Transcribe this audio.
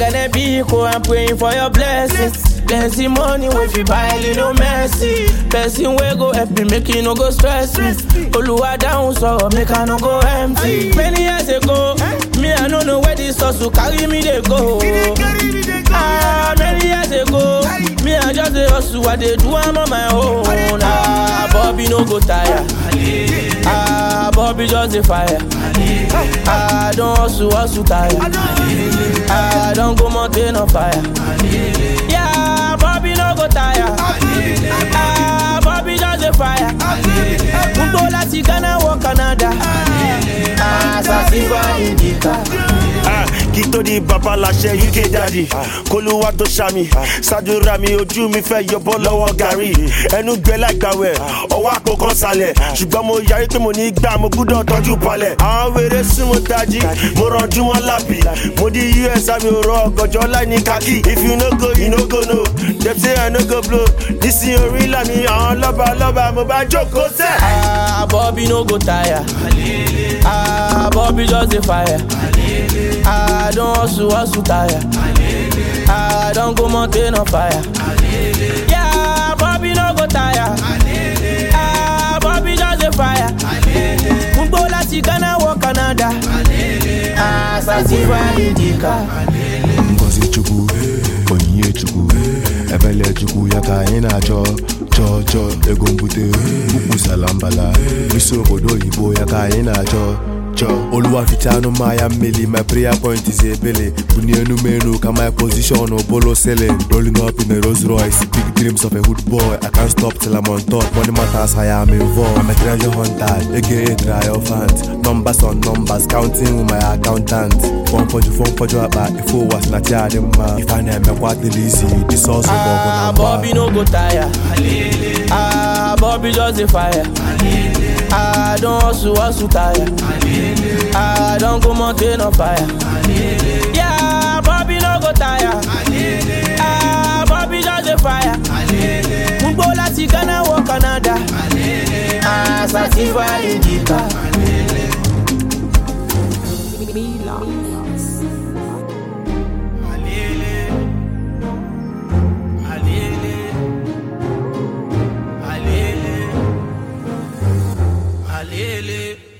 gonna be cool, I'm praying for your blessings. Plenty money if you buy little mercy. Person wey go help me make you no go stress me. Oluwa down so make I no go empty. Many years ago, me I no know where this hustle carry me dey go. Ah, many years ago, me I just dey hustle, I dey do am on my own. Ah, Bobby no go tire. Ah, Bobby just dey fire. Ah, I don hustle, hustle tire. Ah, I don go mountain on fire. Yeah, Bobby no go tire. Ah, Bobby just dey fire. Gbogbo láti Ghana wọ Canada. Ah, Sasifa Indica. Ah, kí tó di bàbá láṣẹ uk daddy kólúwà tó ṣàmì ṣàdúrà mi ojú mi fẹ́ yọbọ lọ́wọ́ gàrí ẹnu gbẹ láìgbàwẹ̀ ọwọ́ àpò kan sálẹ̀ ṣùgbọ́n mo yarí pé mo ní gbà mo gbúdọ̀ tọ́jú palẹ̀ àwọn wèrè sún mo tají mo rànjú wọn lápì mo di us àmì òrò ọgọjọ láì ní kákì if you no go you no go no dem say i no go blow nísìnyí orí làmì àwọn lọ́ba lọ́ba mo bá jókòó sẹ́. Ah, Bobby no go tire. Ah, Bobby just dey fire. Ah, I don hustle, hustle tire. Ah, I don go mountain on fire. Yeah, Bobby no go tire. Ah, Bobby just dey fire. Gbogbo láti Ghana wọ Canada. Ah, Sasifa Indica. ngozi chukwu onyinye chukwu ebele chukwu ya ka anyị na-achọ chọọ chọọ ego mbute ukwu salambala isi obodo oyibo ya ka anyị na-achọ chọọ oluwaficha anụmahịa mmeli my prayer point is ebele bunie enu m enu ka my position bolo selling rolling up in a Rolls Royce big dreams of a hood boy I can't stop till I'm on top money matters I am involved I'm a treasure hunter aka triumphant numbers on numbers counting with my accountant fọmfọjụ fọmfọjụ akpa ife ụwa si na chi adị mma ife a na-emekwa adịla izi disọsụ bụ ọgụ na Ah, mgba Bobby no go tire. Ah, Bobby just dey fire. Ah, I don hustle, hustle tire. Ah, I don go mountain on fire. Yeah, Bobby no go tire. Ah, Bobby just dey fire. Gbogbo láti Ghana wọ Canada. Ah, Sasifa Indica. Alele.